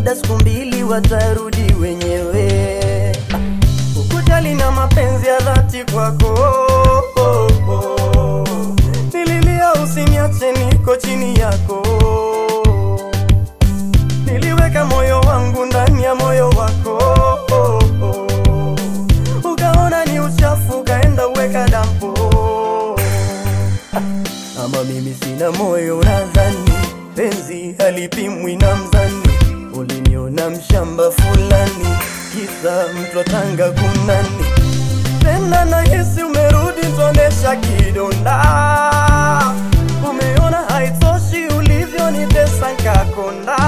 labda siku mbili watarudi wenyewe. Ukujali na mapenzi ya dhati kwako, nililia usiniache, niko chini yako. Niliweka moyo wangu ndani ya moyo wako, ukaona ni uchafu, ukaenda uweka dampo. Ama mimi sina moyo, nadhani penzi halipimwi na mzani. Uliniona mshamba fulani, kisa mtu wa Tanga kunani. Tena nahisi umerudi, tonesha kidonda. Umeona haitoshi ulivyonitesa nkakonda.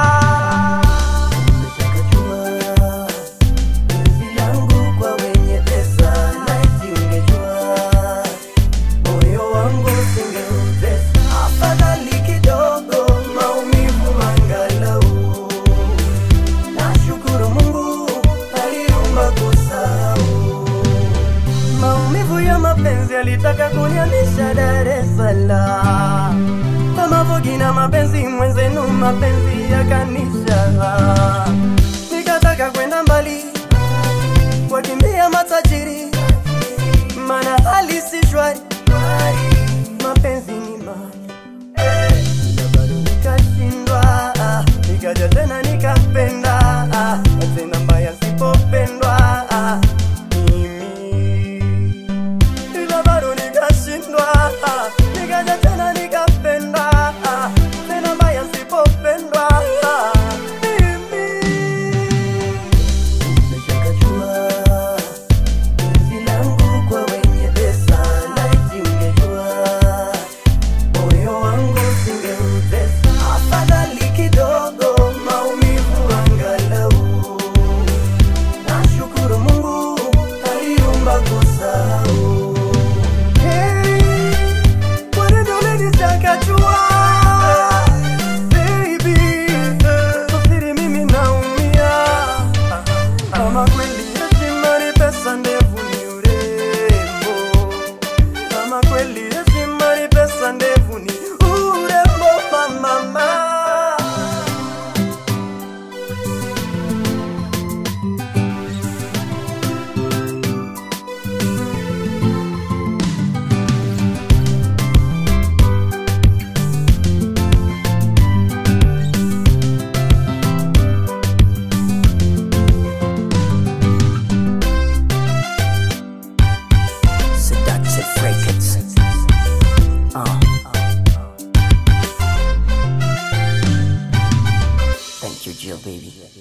Umeshakajua penzi langu kwa wenye pesa, laiti ungejua moyo wangu singeutesa. Afadhali kidogo maumivu angalau. Nashukuru Mungu aliumba kusahau. Maumivu ya mapenzi alitaka kuniamisha Dar es Salaam. Kama vogi na mapenzi mwenzenu, mapenzi yakanisha. Nikataka kwenda mbali, wakimbia matajiri, mana hali si shwari, mapenzi ni mali ila bado nikashindwa, ah, nikaja tena nikapenda, ah, na tena mbaya sipopendwa ah, mimi ila bado nikashindwa, ah, nikaja tena nikapenda, ah, tena mbaya sipopendwa ah, mimi umeshakajua penzi langu kwa wenye pesa, laiti ungejua moyo wangu singeutesa. Afadhali kidogo maumivu angalau. Nashukuru Mungu aliumba kusahau. Hey, kwa nini ulinichakachua? Baby, kusiri mimi naumia. Kama kweli heshima ni pesa, ndevu ni urembo. Kama kweli heshima ni pesa, ndevu ni urembo, mama. Seductive Records. Uh. Thank you, Jill, baby.